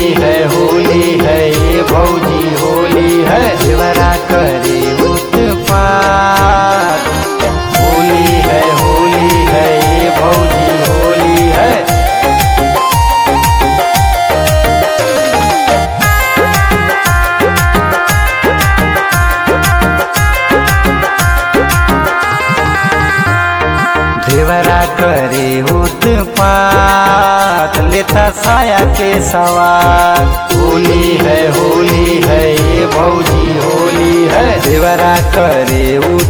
होली है होली है ये भौजी होली है देवरा करे उत्पात होली है होली है ये भौजी होली है देवरा करे उत्पात लेता साया के सवार होली है होली है ये भौजी होली है देवरा करे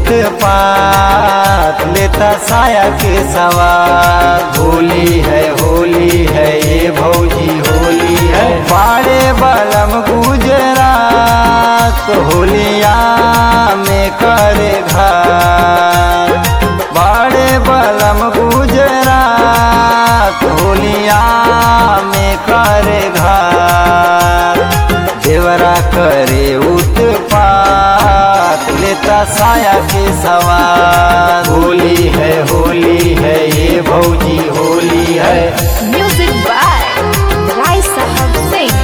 उत्पात लेता साया के सवार होली है होली है ये भौजी होली है बाड़े बलम गुजरात होलिया में करे घर बड़े बलम गुजरात होलिया में करे घर देवरा करे उत्पात लेता साया के सवार होली है होली है ये भौजी होली है Music by Rai Sahab Singh.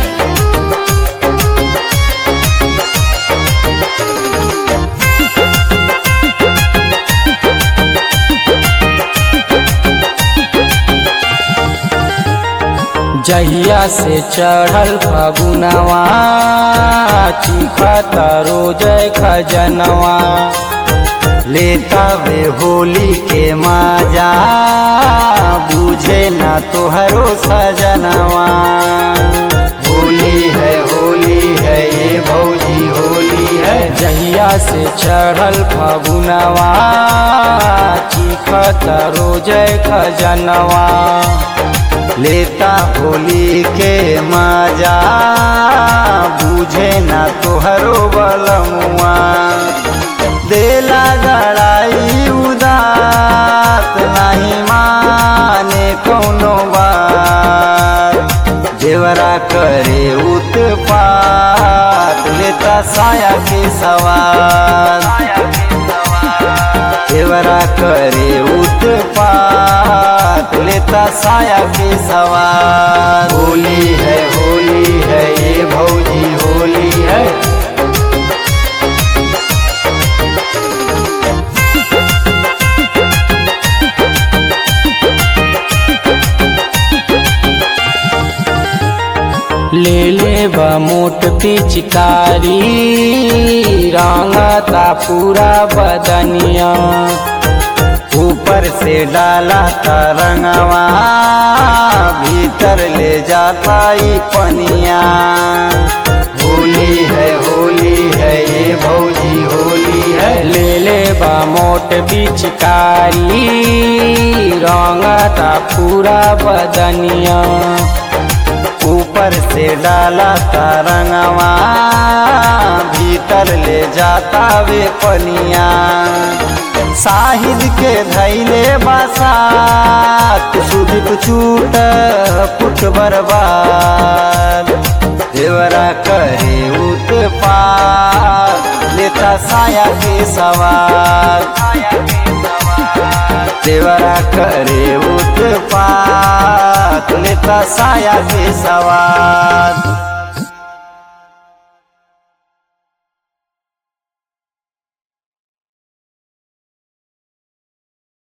जहिया से चढ़ल फगुनवा चिखता रोज खजनवा लेता वे होली के माजा बुझे ना तोहरो सजनवा होली है होली है ये भौजी होली है जहिया से चढ़ल फगुनवा चिखता रोज खजनवा लेता होली के मजा बुझे ना तोहरो बलमुआ देला गड़ाई उदात नहीं माने कौनो बात देवरा करे उत्पात लेता साया के सवार देवरा करे उत्पात लेता साया के सवार होली है होली है ये भौजी होली है ले ले बा मोट पिचकारी रंगता पूरा बदनिया ऊपर से डाला तरंगवा भीतर ले जाता ई पनिया होली है होली है ये भौजी होली है ले ले बा मोट पिचकारी रंगता पूरा बदनिया ऊपर से डाला तरंगवा भीतर ले जाता वे पनिया साहिद के धैले बसात सुदीप चूट पुट बर्बाद देवरा करे उत्पात लेता साया के सवार देवरा करे उत्पात लेता साया के सवार